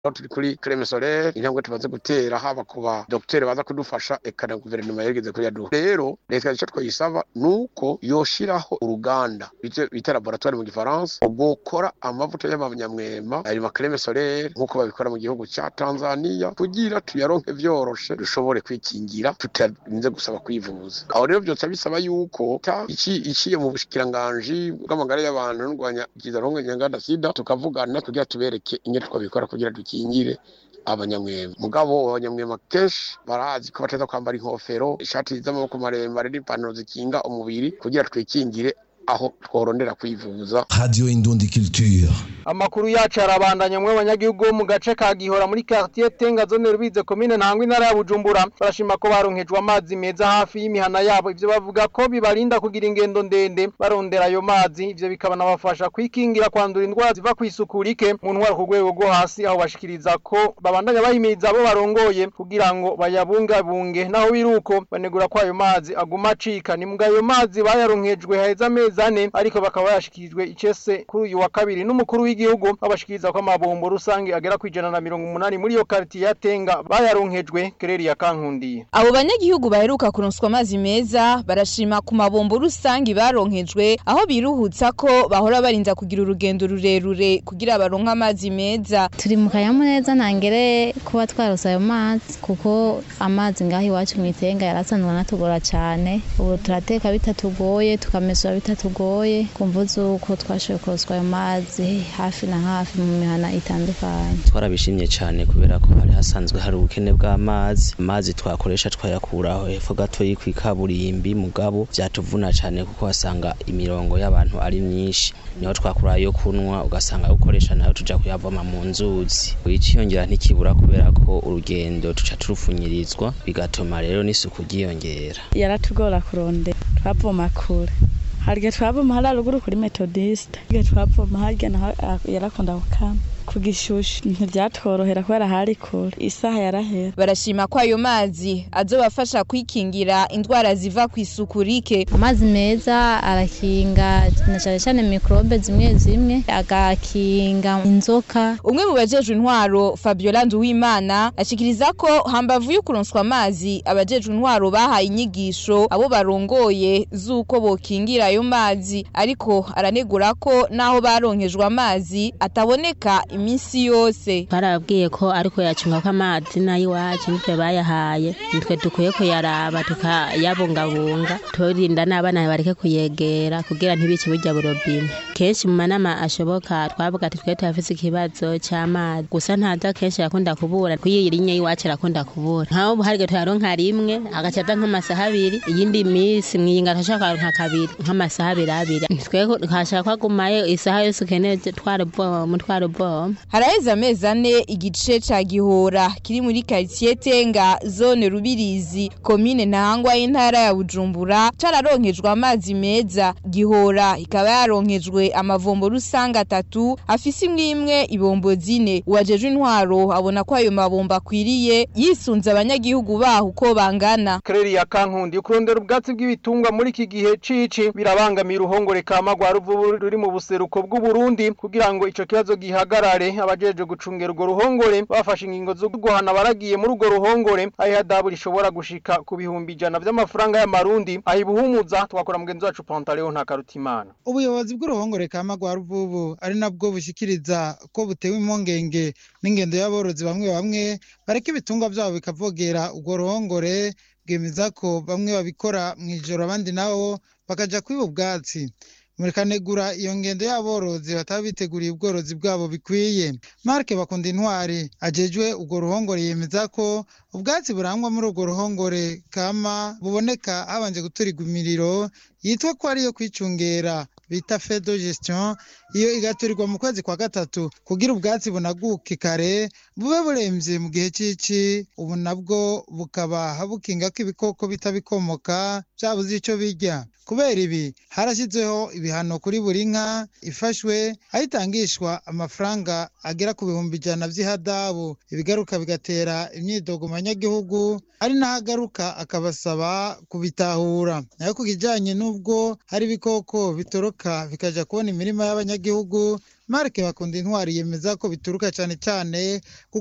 aho turi kuri creme solaire intambwe tumaze gutera haba ku ba docteur baza kudufasha eka na guverinoma yarigeze kuri yaduha rero leta icyo twayisaba nuko yoshiraho uruganda bita bita laboratoire mu gifaransa bokora amavuta y'amanyamwema ayo ma creme solaire nk'uko babikora mu gihugu cya Tanzania kugira tuyaronke vyoroshe dushobore kwikingira tutarinze gusaba kwivuza aho rero byose bisaba yuko ta iki iciye mu bushikiranganji bw'amagara y'abantu n'urwanya kizaronke nyanganda sida tukavugana kugira tubereke ingene twabikora kugira dukingire abanyamwema mugabo abanyamwema kenshi barazi ko bateza kwambara inkofero ishati z'amaboko maremare n'ipantaro zikinga umubiri kugira twikingire aho tworondera kwivuza Radio Indundi Culture. Amakuru yacu arabandanya mwe abanyagihugu bo mu gace ka Gihora muri quartier Tenga zone Rubize commune Ntangwa intara ya Bujumbura barashima ko baronkejwe amazi meza hafi y'imihana yabo ivyo bavuga ko bibarinda kugira ingendo ndende barondera ayo mazi ivyo bikabanabafasha kwikingira kwandura indwara ziva kwisukurike mu ntwara ku rwego rwo hasi aho bashikiriza ko babandanya bahimiriza abo barongoye kugira ngo bayabungabunge naho biruko banegura ko ayo mazi aguma acika ni mbwa ayo mazi bayaronkejwe haheze amezi ane ariko bakaba bayashikirijwe icese kuri uyu wa kabiri n'umukuru w'igihugu babashikiriza ko amabombo rusange agera ku ijana na mirongo umunani muri iyo karitiye ya Tenga bayaronkejwe kereri ya Kankundiye Abo banyagihugu baheruka kuronswa amazi meza barashima ku mabombo rusangi baronkejwe aho biruhutsa ko bahora barinda kugira urugendo rurerure kugira baronke amazi meza. turi mu kanyamuneza ntangere kuba twarose ayo mazi kuko amazi ngaho iwacu mu itenga yarasanzwe anatugora cyane ubu turateka bitatugoye tukamesura bitatugoye kumva z'uko twashoboye kuroswa ayo mazi hafi na hafi mu mihana itandukanye twarabishimye cyane kubera ko hari hasanzwe hari ubukene bw'amazi amazi twakoresha twayakuraho hepfo gato y'ikaburimbi mugabo byatuvuna cyane kuko wasanga imirongo y'abantu ari myinshi niho twakura yo kunywa ugasanga ayo ukoresha nayo tuja kuyavoma mu nzuzi iciyongera ntikibura kubera ko urugendo tuca turupfunyirizwa bigatuma rero n'isuku ryiyongera yaratugora kurondera twavoma kure harya twavoma hari haruguru kuri metodiste harya twavoma harya naho yarakunda gukama ku gishushu ntibyatworohera kubera hari kure isaha yarahera Barashima ko ayo mazi azobafasha kwikingira indwara ziva ku isuku rike. amazi meza arakinga na cyane cyane mikorobe zimwe zimwe agakinga inzoka Umwe mu bajejwe intwaro Fabiola Nduwimana ashikiriza ko hambavu yo kuronswa amazi abajejwe intwaro bahaye inyigisho abo barongoye z'uko bokingira ayo mazi ariko aranegura ko naho baronkejwe amazi ataboneka iminsi yose. barababwiye ko ariko yacunga ko amazi n'ay'iwacu nitwe bayahaye nitwe dukwiye kuyaraba tukayabungabunga turinda n'abana bareke kuyegera kugira ntibice burya burobine kenshi mu manama ashoboka twavuga ati twe turafise ikibazo cy'amazi gusa ntaza kenshi yakunda kubura kuyi rinye y'iwacu arakunda kubura nkaho ubu harige tuyaronka rimwe agaca aza nk'amasaha abiri iyindi minsi mwiyinga turashaka kuyaronka kabiri nk'amasaha abiri abiri twe twashaka ko agumayo isaha yose ukeneye twaruboma twaruboma Haraheze amezi ane igice ca Gihora kiri muri quartier Tenga zone Rubirizi commune Ntahangwa y'intara ya Bujumbura cararonkejwe amazi meza Gihora ikaba yaronkejwe amavombo rusange atatu afise imwe imwe ibombo zine uwajejwe intwaro abona ko ayo mabombo akwiriye yisunze abanyagihugu baho uko bangana kereri ya Kankundi kurondera ubwatsi bw'ibitungwa muri iki gihe cici birabangamira uruhongore kama rwa ruvubu ruri mu buseruko bw'u Burundi kugira ngo ico kibazo gihagarare abajeje gucungera urwo ruhongore bafashe ingingo zo guhana baragiye muri urwo ruhongore aho ihadabu rishobora gushika ku bihumbi ijana vy'amafaranga y'amarundi ahibuhumuza twakora mugenzi wacu Pantaleo nta karutimana ubuyobozi bw'uruhongore kama rwa ruvubu ari nabwo bushikiriza ko butewe impungenge n'ingendo y'aborozi bamwe bamwe bareka ibitungwa vyabo bikavogera urwo ruhongore bwemeza ko bamwe babikora mw'ijoro abandi nabo bakaja kwiba ubwatsi murikanegura iyo ngendo y'aborozi bataba biteguriye ubworozi bwabo bikwiye marke bakunda intwari ajejwe urwo ruhongore yemeza ko ubwatsi burangwa muri urwo ruhongore kama buboneka habanje guturigwa imiriro yitwa ko ariyo kwicungera bita fedo gestion iyo igaturirwa mu kwezi kwa gatatu kugira ubwatsi bunaguke kare bube buremvye mu gihe cici ubu nabwo bukaba bukinga ko ibikoko bita bikomoka vyabuze ico birya kubera ibi harashyizweho ibihano kuri buri nka ifashwe aho itangishwa amafaranga agera ku bihumbi ijana vy'ihadabu ibigaruka bigatera imyidogo mu banyagihugu ari naho agaruka akabasaba kubitahura nayo ku kijanye n'ubwo hari ibikoko bitoroka bikaja kubona imirima y'abanyagihugu marike bakunda intwari yemeza ko bituruka cane cane